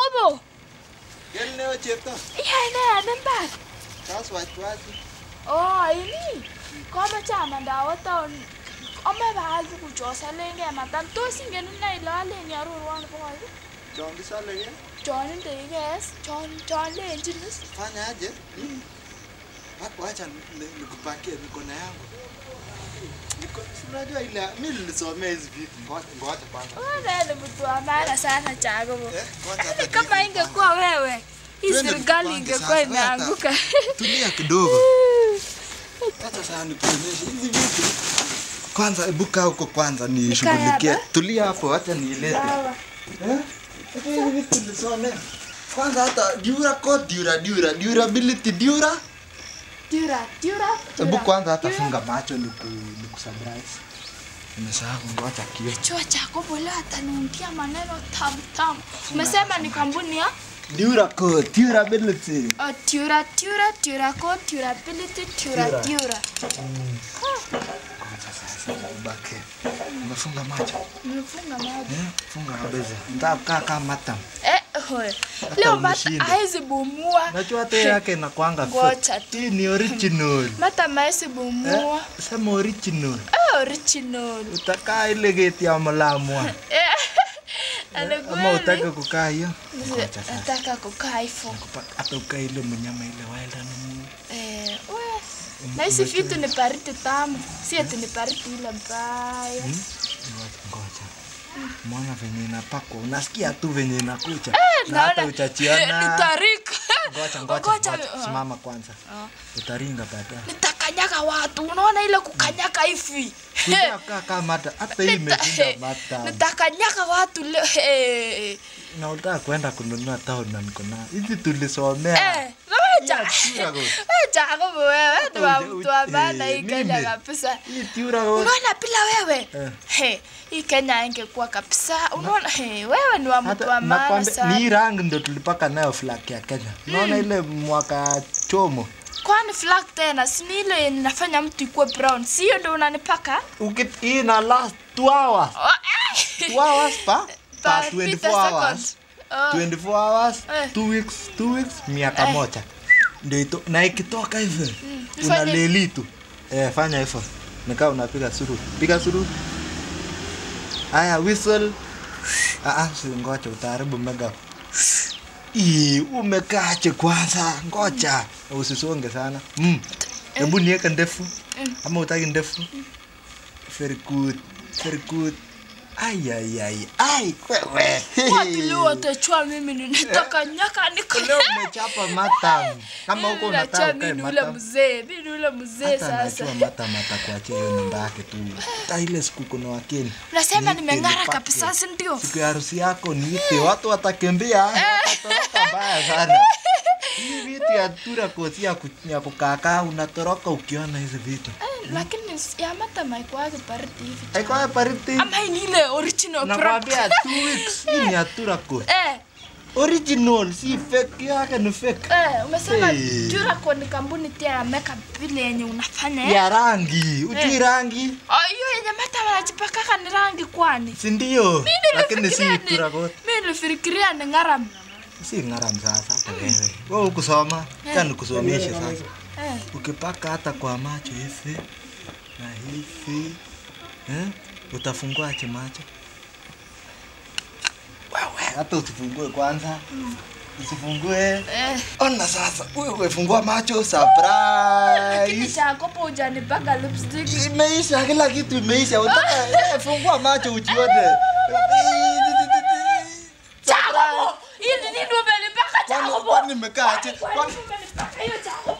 Jacobo, Kel neo chepto. iyae ne en imbar? Kas wachwasi. Oh, ini. Komoche amanda awo town. Ome baal tuguchu osolengei matam. Tos ingen ine ile alen arorwon nebo koik? Chon kisoleke. Chon indekes, chon chon lenjin is. Fanya aje? Hapo acha ni- nikupakie niko na yangu. Niko si unajua ile mimi nilisomea hizi vitu. Ngoja ngoja kwanza. Wewe ni mtu wa maana sana Jacobo. Eh, ngoja hata Yaani kama ingekuwa wewe, hii Twende serikali tupange ingekuwa sasa. imeanguka. Tulia kidogo. Acha sasa nikuonyeshe hizi vitu. Kwanza hebu kaa huko kwanza nishughulikie. hapa? Tulia hapo acha niilete. Sawa. Eh? Hata hizi vitu nilisomea. Kwanza hata dura code dura dura durability dura. Dura, dura. Hebu dura, kwanza hata dura. funga macho niku nikusurprise. Nimesahau ngoja kio. Chua Jacobo leo ataniundia maneno tamu tamu. Umesema ni kampuni ya Dura code durability. Oh, Tura, Tura, Tura Code, Durability, Tura, Tura. Tura. Ngoja sasa ubake. Umefunga macho. Nimefunga maji. Eh? Funga kabisa. Nitakaa kama matam. Eh, hoye. Leo mata umeshinda. haezi bumua. Najua hata yake inakuanga Ngoja fake. Hii ni original. Mata maezi bumua. Eh? Sema original. Eh, original. Utakaa ile geti ya mlamwa. Eh. Ama utake Anakweli. kukaa hiyo? Ngoja sasa. Nataka kukaa hivyo. Kupa- Hata ukaa ile mnyama ile wild animal. Eh, we. Na hizi vitu ni baridi tamu. Si eti ni baridi ile mbaya. Hmm? Ngoja, ngoja. Mwana venye inapakwa, unasikia tu venye inakucha. Eh, Na hata naona. utachiona. Nitarika. Ngoja, ngoja, Ngoja, ngoja. ah. Simama kwanza. Ah. Utaringa baadaye. Nitakanyaga watu. Unaona ile kukanyaga hivi. Kuja kaa kama mata. Hata hii imeshinda mata. nitakanyaga watu leo eh, Na unataka kwenda kununua town na niko na. Hizi tulisomea. eh, wewe Hii Tura Code. Jacobo wewe ni wa Uje- mtu wa uje- maana hii Kenya mimi. kabisa Hii Tura Code. unaona bila wewe Eh. he hii Kenya ingekuwa kabisa unaona he wewe ni wa mtu Hata wa maana nakwambia, ni sana hii rangi ndio tulipaka nayo flag ya Kenya. Unaona ile mwaka chomo. kwani flag tena si ni ile yenye inafanya mtu ikuwe brown sio ndio unanipaka Ukit hii na last 2 hours. Oh, eh. 2 hours pa? Pa Pa 50 24 hours. seconds. Oh. 24 hours, Eh. 2 weeks, 2 weeks, miaka Eh. moja. Ndio ito, na ikitoka hivyo nifanye- unaleli tu. Eh, fanya hivyo. Nikaa unapiga suru. Piga suru. Aya, whistle. Ah, ah, si ngoja utaharibu mega. Ii, umekaache kwanza. Ngoja. Usisonge sana. Mm. Hebu niweke ndefu. Mm. Ama utaki ndefu? Very good. Very good. Ai ai ai. Ai, wewe. watu leo watachua mimi ninataka nyaka niko Leo umechapa matam. Kama huko unataka ukae mimi ni ule matam. mzee mimi ni ule mzee Hata sasa najua matam atakuachia hiyo nyumba yake tu. Hata ile siku kuna wakeni. Unasema Niite nimeng'ara nipake. kabisa, si ndio? Siku ya harusi yako niite, watu watakimbia. Watatoroka mbaya sana. Hii vitu ya tura kosi ya, ku, ya kukakaa unatoroka ukiona hizi vitu. lakini ya mata maikuwake baridi hivi Haikuwa pariti. ama hii ni ile original Nakwambia product. 2 weeks. Hii ni ya tura kosi. eh Original, si fake yake ni fake. eh umesema Hey. Duraco ni kampuni tia ya makeup vile yenye unafanya eh Ya rangi. Ujui Eh. rangi? Oh, hiyo yenye mata wanajipakaka ni rangi kwani Si ndio? Mimi Lakini nilifikiria si ni- tura kosi. mimi nilifikiria ni ngaram Si ngaram sasa hata wewe. Wewe ukusoma, acha nikusomeshe sasa. eh Ukipaka hata kwa macho hivi na hivi eh, utafunguaje macho? Wewe hata usifungue kwanza, usifungue. eh Ona sasa, wewe fungua macho, lakini surprise. Jacob hujanipaka lipstick Imeisha, kila kitu imeisha. Utaka eh, fungua macho ujione. Jacob hii ni nini umenipaka Kwani Jacob kwani nimekaa aje? Kwani Kwani umenipaka hiyo Jacob